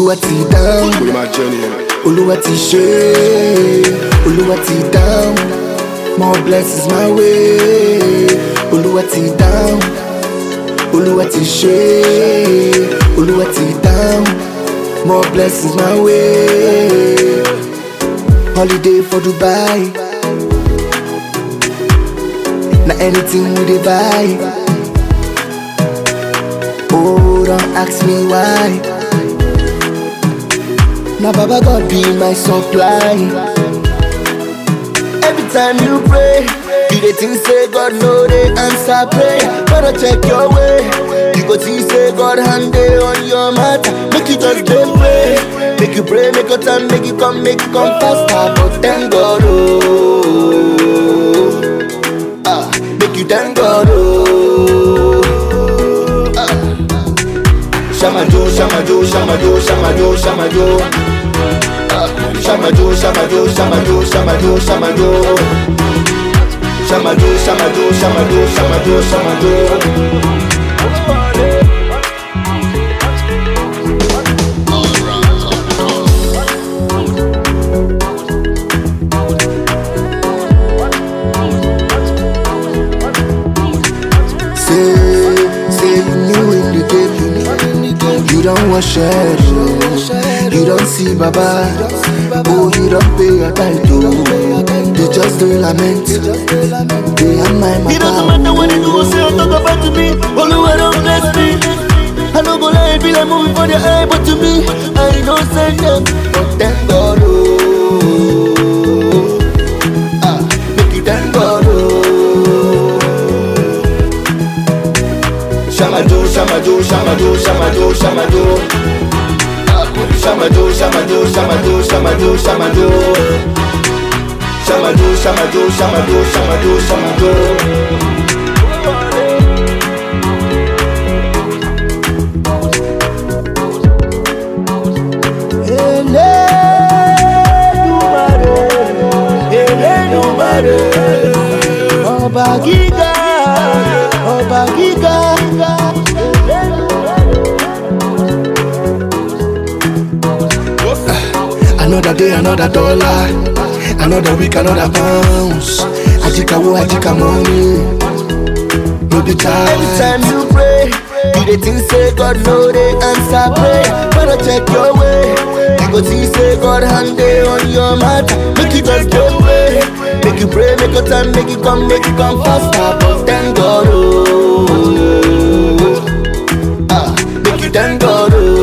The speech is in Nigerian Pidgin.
olúwa ti dáhùn Put my journey in it. olúwa ti ṣe olúwa ti dáhùn more blessings my way olúwa ti dáhùn olúwa ti ṣe olúwa ti dáhùn more blessings my way holiday for dubai na anything we dey buy oh don ask me why. Now Baba God be my supply. Every time you pray, you dey think say God no dey answer prayer. Better check your way. You go see say God hand dey on your matter. Make you just dey pray. Make you pray, make your time, make you come, make you come faster. But thank God, oh, ah, make you thank God, oh. ah. Shamado, shamado, shamado, shamado, shamado. Ah, Shamado, shamado, shamado, shamado, shamado. Shamado, shamado, shamado, shamado, shamado. Say, say you new in the game. You don't wash head, oh. You don't see Baba. Oh, you don't pay your title. They just do lament. They are my It doesn't matter what they do, say or talk about to me. Only way don't bless me. I don't go lie, be like moving for their eye, but to me, I don't send them. But thank God, oh. Ah, make you thank God, oh. Shamado, shamado, shamado, shamado, shamado. Ah, Shamado, shamado, shamado, shamado, shamado. Shamado, shamado, shamado, shamado, shamado. Elédùmarè, ọba gíga, ọba gíga. Another day, another dollar. Another week, another pounds. Ajikawo, ajika money. No be time. Every time you pray, you dey think say God no dey answer prayer. Better check your way. You go see say God hand dey on your matter. Make you just dey pray. Make you pray, make your time, make you come, make you come faster. But thank God, oh, ah, make you thank God, oh.